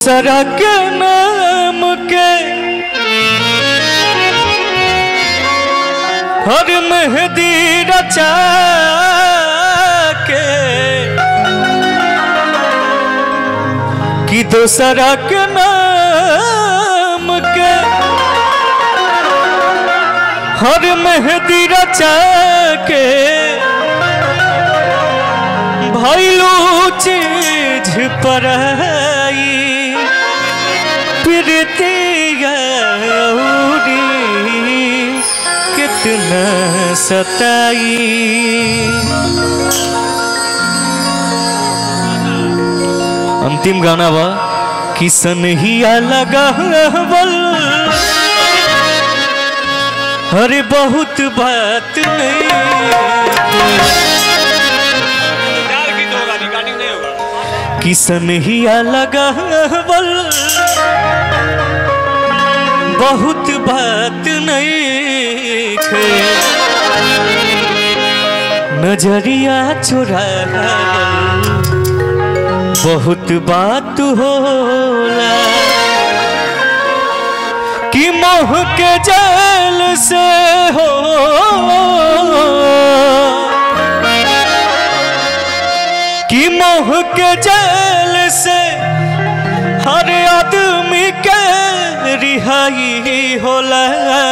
दोसरा के नाम के हर मेहदी रचा के कि दोसरा के नाम के हर मेहदी रचा के भैलू चीज पर प्रीतिया कितना सताई अंतिम गाना बा किसन ही लगा अरे बहुत बात नहीं चार गीत होगा रिकॉर्डिंग नहीं होगा किसन ही लगा बहुत बात नहीं थे नजरिया चुरा बहुत बात होला कि मोह के जल से हो कि मोह के जल से हर आदमी के रिहाई होला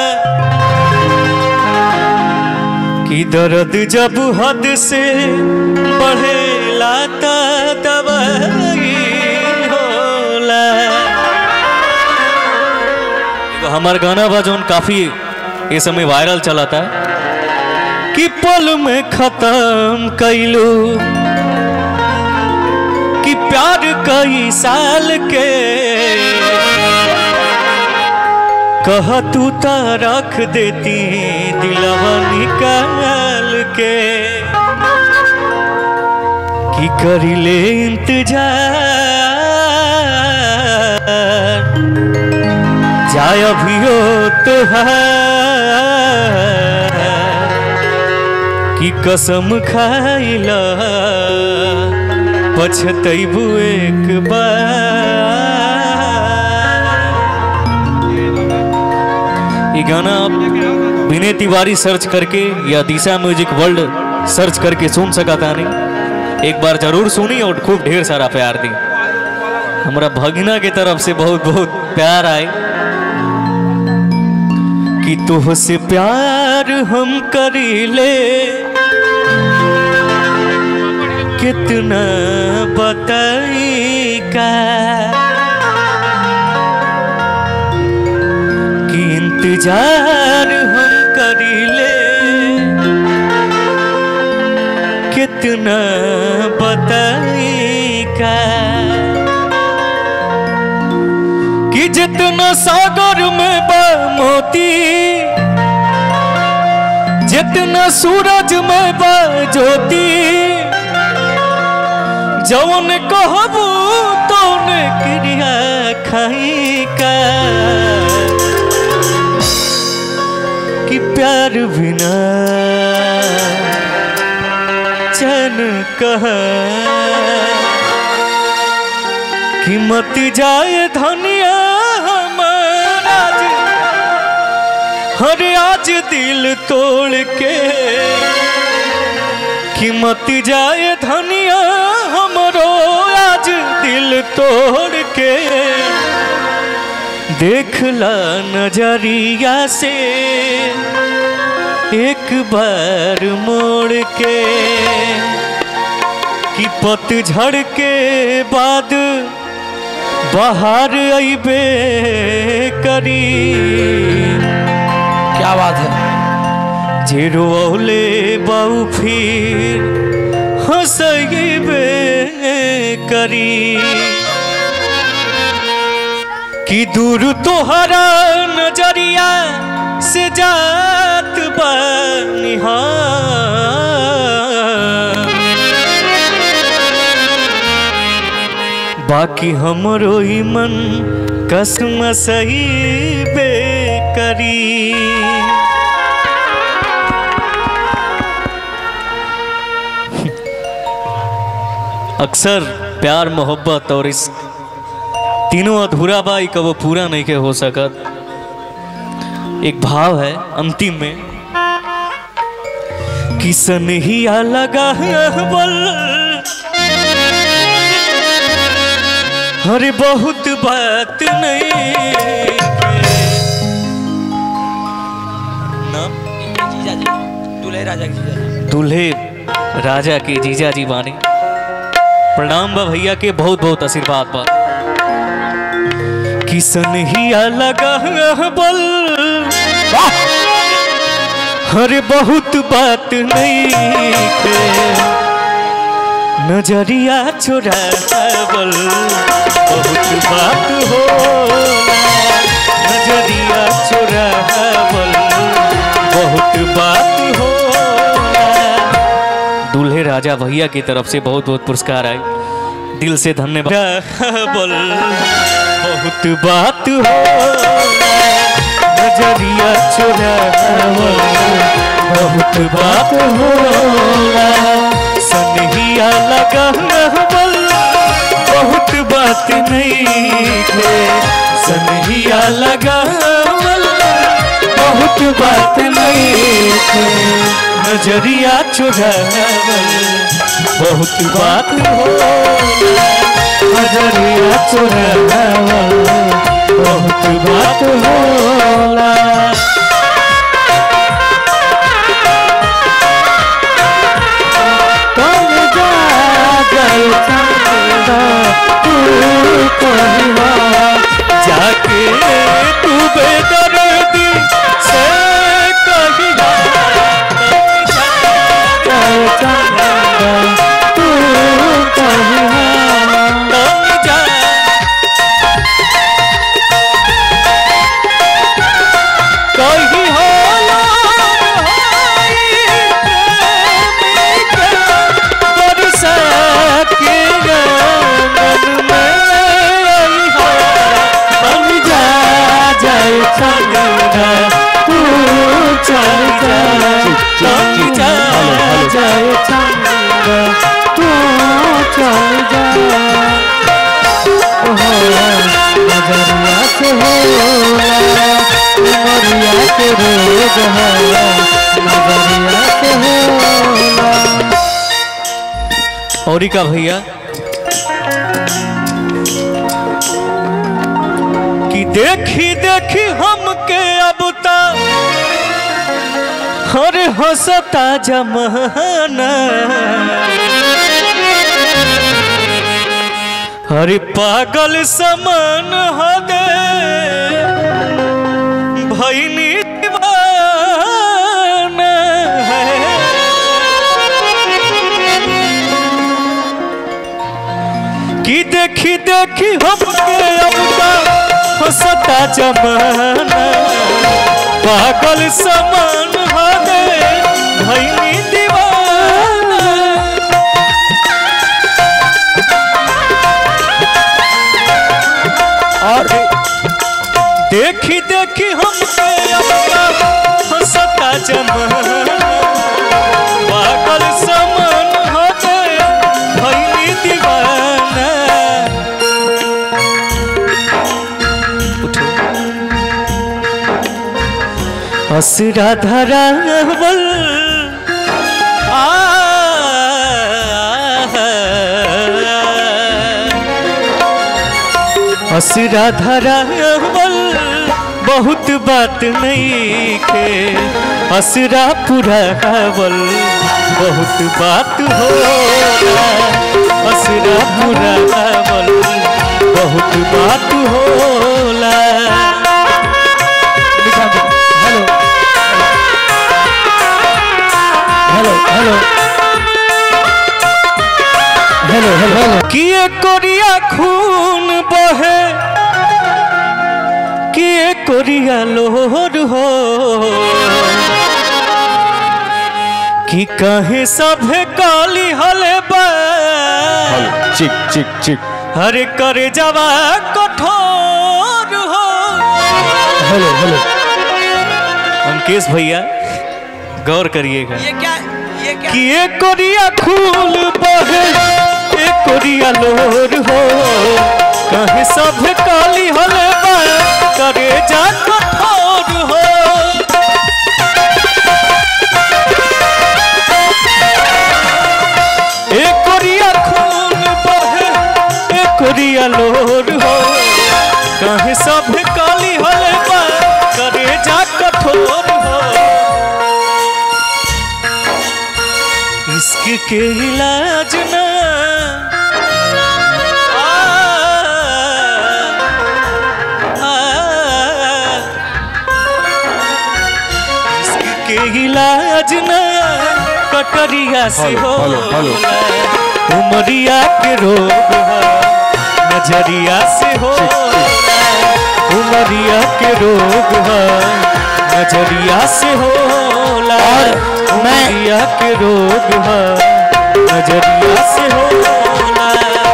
कि दर्द जब हद से बढ़ेला त दवाई होला एगो हमार गाना बा जौन काफी ये समय वायरल चला था कि पल में खत्म कैलू कि प्यार कई साल के कह तू तो रख देती दिलवा निकाल के कि करी ले इंतजार जाय अभियो तुहार कि कसम खाइला पछतैबू एक बार ये गाना आप विनय तिवारी सर्च करके या दिशा म्यूजिक वर्ल्ड सर्च करके सुन सका था नहीं एक बार जरूर सुनी और खूब ढेर सारा प्यार दी हमारा भगिना के तरफ से बहुत बहुत प्यार आए कि तुह से प्यार हम करी ले कितना बताई का कि इंतजार हम करी ले कितना बताई का कि जितना सागर में बा मोती जितना सूरज में बा ज्योति जौन कहबू तौन क्रिया खाई का कि प्यार बिना चैन कहा कि मत जाए धनिया हमारा हर आज दिल तोड़ के कि मत जाए धनिया हमरो आज दिल तोड़ के देखला नजरिया से एक बार मोड़ के कि पतझड़ के बाद बाहर अबे करी क्या बात है जेरो औले बाऊ फिर हंसबे करी कि दूर तोहरा नजरिया से जात बनिहा बाकी हमरो ही मन कसम सही बेकरी अक्सर प्यार मोहब्बत और इस तीनों अधूरा बा ई कबो पूरा नहीं के हो सकत एक भाव है अंतिम में किसन ही लगा बल अरे बहुत बात नहीं नाम जीजा जी दूल्हे राजा के जीजा जी दूल्हे राजा के जीजा जी बानी प्रणाम बा भैया के बहुत बहुत आशीर्वाद बा किसन ही लगा बल अरे बहुत बात नहीं के नजरिया चुरावल बहुत बात हो नजरिया चुरावल बहुत बात हो दूल्हे राजा भैया की तरफ से बहुत बहुत पुरस्कार आए दिल से धन्यवाद बोल बहुत बात हो नजरिया चुरावल बहुत बात हो सनहिया लगा बल बहुत बात नहीं है सनहिया लगा बल बहुत बात नहीं है नजरिया चुरावल बहुत बात हो नजरिया चुरावल बहुत बात होला कौन जा गए चंदा तू कहिवा जाके तू बेदर्दी से कहिवा गए चंदा तू कहिवा कौन जा कही होला बरसा के गगन में बन जा जाए चंदा तू चल जा बन जा जाए चंदा तू चल जा नजरिया से होला उमरिया के रोग होला नजरिया से होला और का भैया कि देखी देखी हमके अब तक हर हंसता जमाना अरे पागल समान हदे भैनी दीवाना है कि देखी देखी हमके अब हंसता जमाना पागल समान हदे भैनी दीवाना और देखी देखी हमसे अपना हंसता जमाना पागल समान हो गए भैली दीवाना उठो असरा धरावल आ असरा धरावल बहुत बात नहीं के असरा पुरावल बहुत बात हो असरा पुरावल बहुत बात होला hello hello hello hello hello hello किए कोरिया खून बहे किए कोरिया लोहर हो कि कहे सभे काली हले बा चिक चिक चिक हरे करे जवा कठोर हो हेलो हेलो अंकेश भैया गौर करिएगा ये क्या ये क्या किए कोरिया खून बहे एक कोरिया लोर हो कहे सब काली हले बा करे जा कठोर हो एक कोरिया खून बहे एक कोरिया लोर हो कहे सब काली हले बा करे जा कठोर हो इश्क के इलाज ना आ, आ, इश्क के इलाज ना कटरिया से हेलो, हो हेलो, हेलो। उमरिया के रोग है नजरिया से हो उमरिया के रोग है नजरिया से होला उमरिया के रोग है नजरिया से होला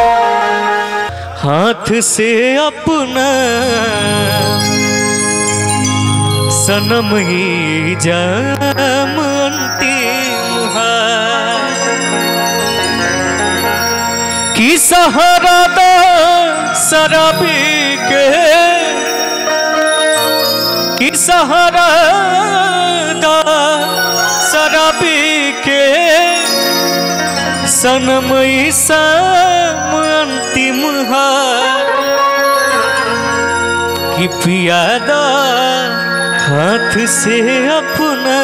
हाथ से अपना सनम ही जम अंतिम है की सहारा दा शराबी के की सहारा दा शराबी के सनम सम अंतिम है कि पियादा हाथ से अपना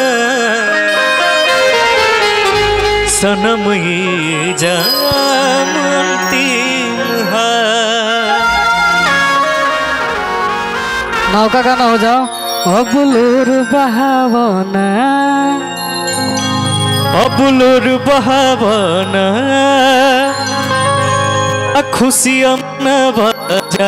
सनम ये जाम अंतिम है नाव का गाना हो जाओ अबुलूर बहावना अबुलुर बहावना आ खुशियम न बजा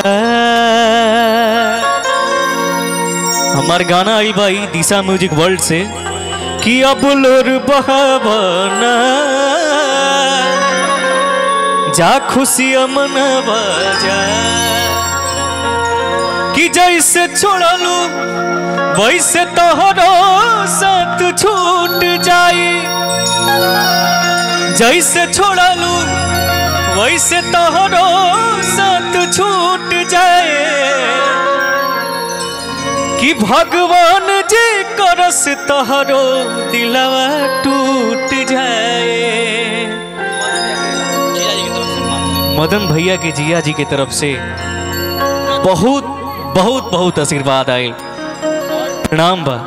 हमार गाना आई भाई दिशा म्यूजिक वर्ल्ड से कि अबुलुर बहावना जा खुशियम न बजा कि जैसे छोड़लू वैसे तोहरो साथ छूट जाई जैसे छोड़लू वैसे तोहरो साथ छूट जाए कि भगवान जी करस तोहरो दिलवा टूट जाए जीजा जी की तरफ से माफ मदन भैया के जिया जी की तरफ से बहुत बहुत बहुत आशीर्वाद आए प्रणाम बा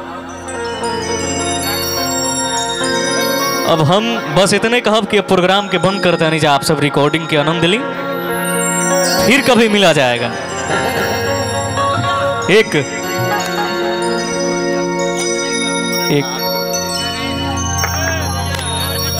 अब हम बस इतने कहब कि अब प्रोग्राम के बंद करते नहीं जा आप सब रिकॉर्डिंग के आनंद ली फिर कभी मिला जाएगा एक एक